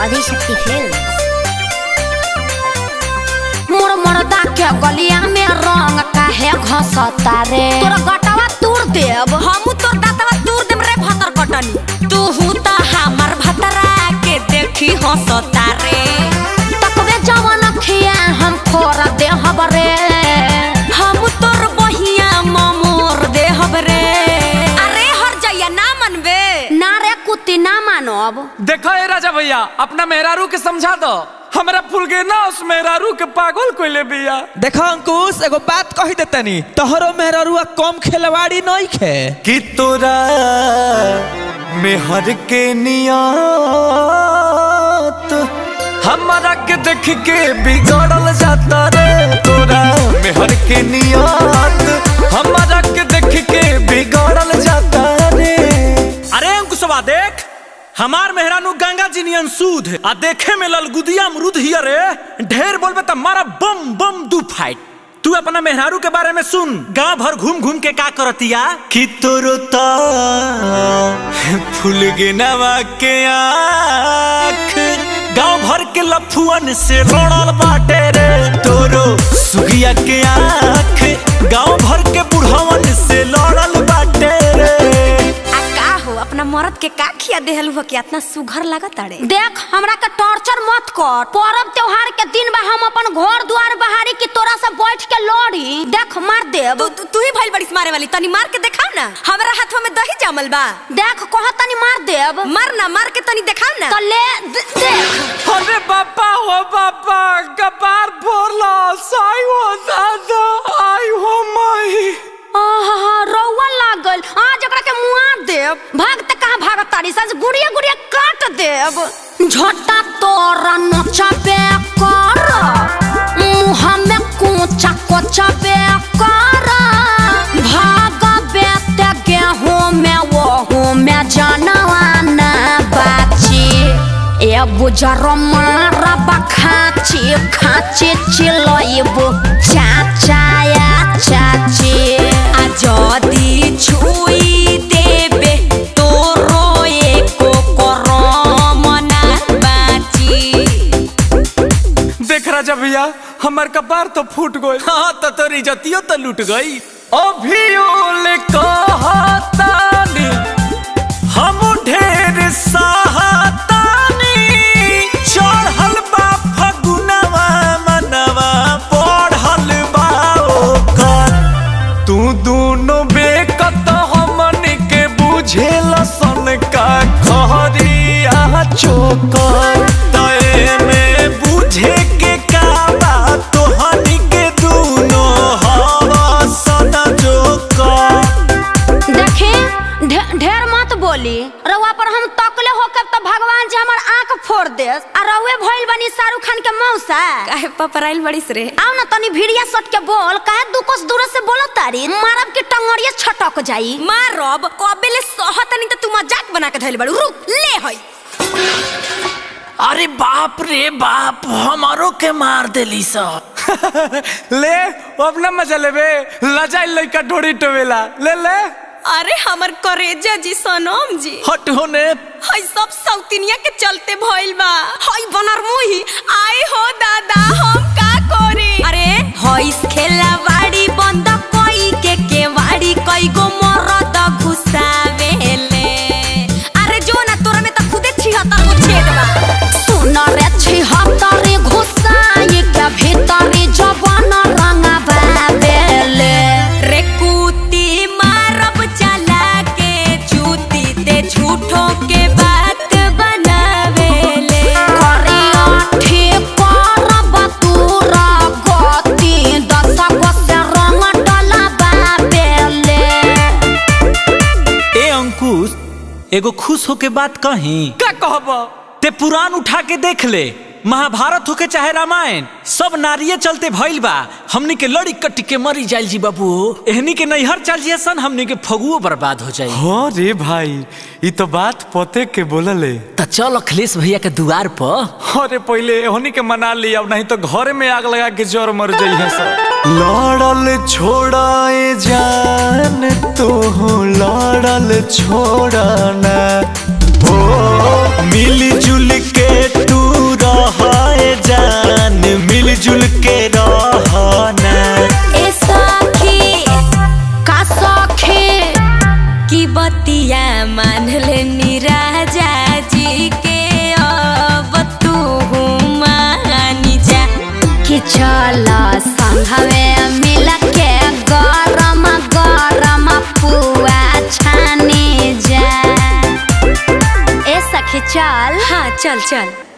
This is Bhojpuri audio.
आदिशक्ति फिल्म मोर मर्दा के गलिया में रंग काहे घसता रे तोरा गटवा तूर देब हमू तोर दातवा दूर देम रे भतर कटनी तू त हमर भतरा के देखी हंसता रे तकबे जवन खिया हम खोर देहब रे हमू तोर बहिया ममोर देहब रे अरे हर जइया ना मनबे ना रे कुत्ती ना मानब देखो ए राजा भैया अपना मेहरारू के समझा दो हमरा फूल के ना उस मेहरारू के पागल कोइले बिया देखो अंकुश एगो बात कही देतनी तोहरो मेहररुआ कम खेलवाड़ी नहीं खे कि तोरा मेहर के नियत हमारा के देख के बिगड़ल जाता रे तोरा मेहर के नियत हमारा के देख के बिगड़ल जाता रे अरे अंकुशवा देख हमार मेहरानू गंगा जी नियन सूद आ देखे में ललगुदिया अमरूद हिया रे ढेर बोलबे त मारा बम बम दू फाइट तू अपना मेहरारू के बारे में सुन गांव भर घूम घूम के का करतिया कि तोरो ता फूल गिनवा के आँख गांव भर के लफुअन से लड़ल बाटे रे तोरो सुगिया के आँख गांव भर के बुढ़वन से लड़ल बाटे रे आ का हो अपना मरद के का खिया देहलु हो कि इतना सुघर लागत अरे देख हमरा के टॉर्चर मत कर पर्व त्योहार के दिन बा हम अपन घर द्वार बहारी की तोरा से बैठ के लड़ी देख मार देब तू तू- तू ही भइल बड़ी मारे वाली तनी मार के देखाव ना हमरा हाथवा में दही जमल बा देख कह तनी मार देब मार ना मार के तनी देखाव ना तो ले दे- देख अरे बापा हो बापा कपार फोड़ला साई हो दादा आई हो माई आहा रौआ लागल आज ओकरा के मुआ देब भागते कहाँ भागत तारी सज गुड़िया गुड़िया काट देब झोटा तोरा नचबे कर मुँह में कोचा कोचा बे कर भागबे ते गेहूं में वहू में जनवाना बाची ए बुजर मारा बखाची खाची चिलइबु चाचाया चाची आ जदी छुई देबे तोरो एको करम ना बाची देख राजा भैया हमार कपार तो फूट गई हाँ तो तोरी जतियो तो लूट गई अभी ओले कहतानी हम ढेर सहातानी चढ़ल बा फगुनवा मनवा पढ़ल बा ओकर तू दोनों बेकत हमन के बुझेल सन का खरिया चोकर तय में बुझे के का बा तोहनी के दूनो हवा सदा जोकर देखी ढे- ढेर मत बोली रउआ पर हम तकले होकर तो भगवान जी हमर आंख फोड़ दे आ रउए भइल बनी शाहरुख खान के मौसा काहे पपराइल बड़ीस रे आओ ना तनी भिड़िया सट के बोल काहे दू कोस दूर से बोलो तारी मारब के टंगड़िया छटक जाई मारब कबेले सहतनी त तू मजाक बना के धइल बड़ू रुक ले हई अरे बाप रे बाप हमारो के मार देली सब ले अब ना मजा लेबे लजाई लइका ढोड़ी टोवेला ले ले अरे हमर करेजा जी सनम जी हट होने हई सब सौतिनिया के चलते भइल बा हई बनर मुही आए हो दादा हम का करे अरे हई खेला वाड़ी बंद कोई के के वाड़ी कई गो मरद घुसावेले अरे जो ना तोरा में त खुदे छिहत्तर गो छेद बा सुन रे छिहत्तरी घुसाई के भीतरी जवन रंगा बाबेले रे कुती मारब चला के चूती ते झूठो के बात बनावेले करिया ठीक करब तूरा गति दस गो से रंग डला बाबेले ए अंकुश एगो खुश होके बात कही का कहब ते पुराण उठा के देख ले महाभारत होके चाहे रामायण सब नारिये चलते भइल बा हमनी के लड़ी कट के मरी जाइल जी बाबू एहनी के नैहर चल जिया सन हमनी के फगुओ बर्बाद हो जाई हाँ रे भाई ये तो बात पते के बोलले त चल अखिलेश भैया के दुआर पर अरे पहले होनी के मना लिया नहीं तो घरे में आग लगा के जोर मर जाइए सब लड़ल छोड़ाए जान तो लड़ल छोड़ना ओ मिली जुल के तू जान मिलजुल के रहना ए सखी का सखे की बतिया मान लेनी राजा जी के अब तू मानी जा कि चल संघवे मिल के गरम गरम पुआ छाने जा ए सखी चल हाँ चल चल